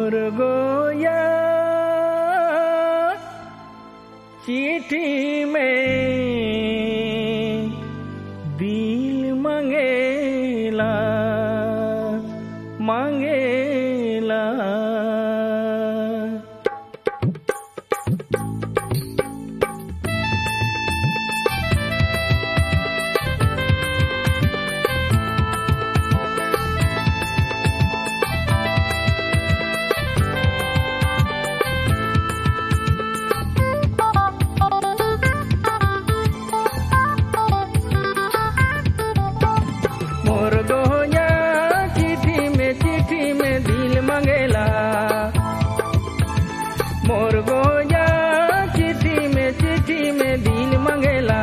मोर गोया चिट्ठी में दिल मांगेला मांगेला मोर गोया चिट्ठी में चिट्ठी में दिल मांगेला मोर गोया चिट्ठी में चिट्ठी में दिल मांगेला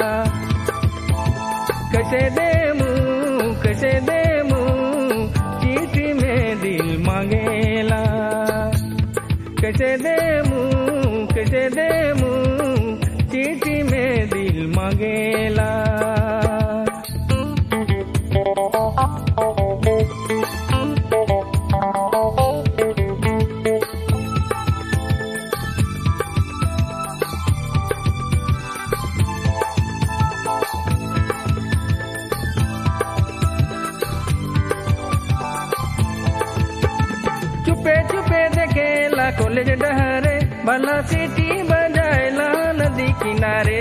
कैसे दे मुँह कैसे दे मुँह चिट्ठी में दिल मांगेला कैसे दे मुँह कैसे दे मुँह चिट्ठी में दिल मांगेला चुपे चुपे देखेला कॉलेज डहरे भला सिटी बजाएला नदी किनारे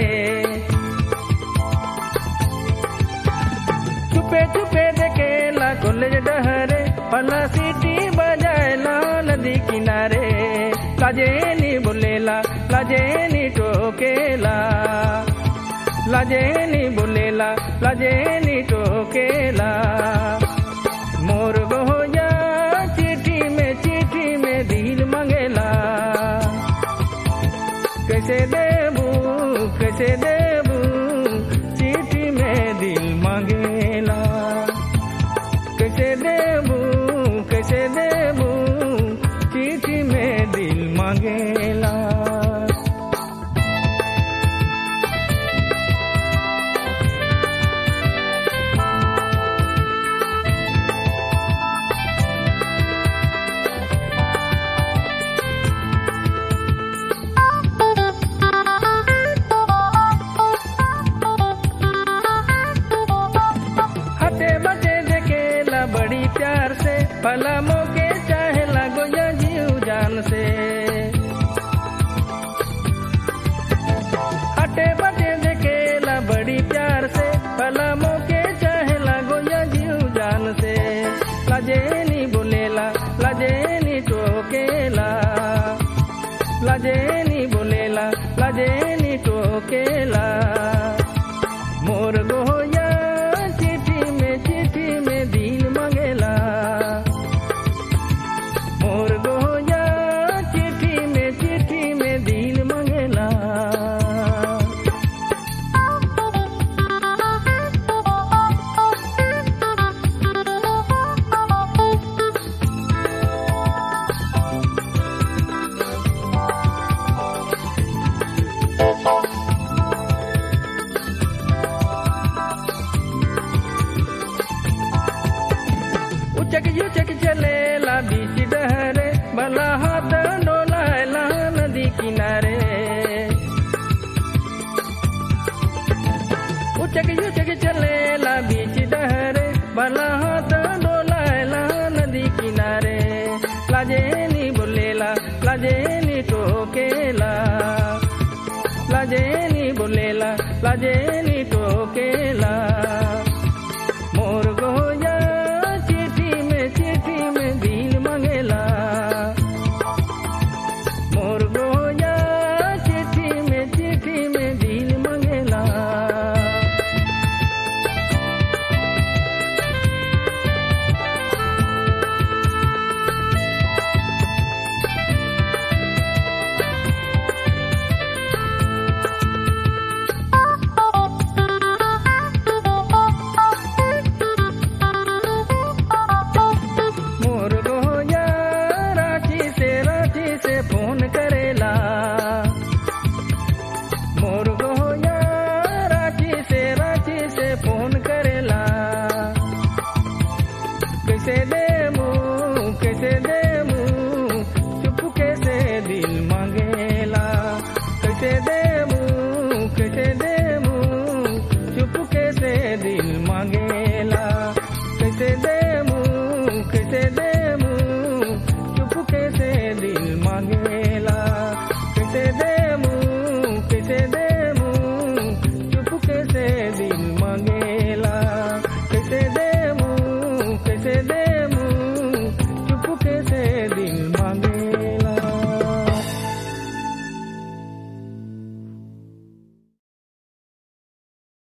चुपे चुपे देखेला कॉलेज डहरे भला सिटी बजाएला नदी किनारे लाजेनी बोलेला लाजेनी टोकेला लाजेनी बोलेला लाजेनी टोकेला मोर गोया चिट्ठी में चिट्ठी में दिल मांगेला कैसे देबू कैसे देबू चिट्ठी में दिल मांगेला कैसे देबू कैसे देबू चिट्ठी में दिल मांगेला हटे बटे देखेला बड़ी प्यार से भला मोके चाहे लगो या जीव जान से हटे बटे देखेला बड़ी प्यार से भला मोके चाहे लगो या जीव जान से लजेनी बोलेला लजेनी टोकेला लजेनी बोलेला लजेनी टोकेला मोर गोया चिट्ठी में चिट्ठी में दिल मांगेला मोर गोया चिट्ठी में चिट्ठी में दिल मांगेला उचक युचक चलेला बीच डहरे भला हाथ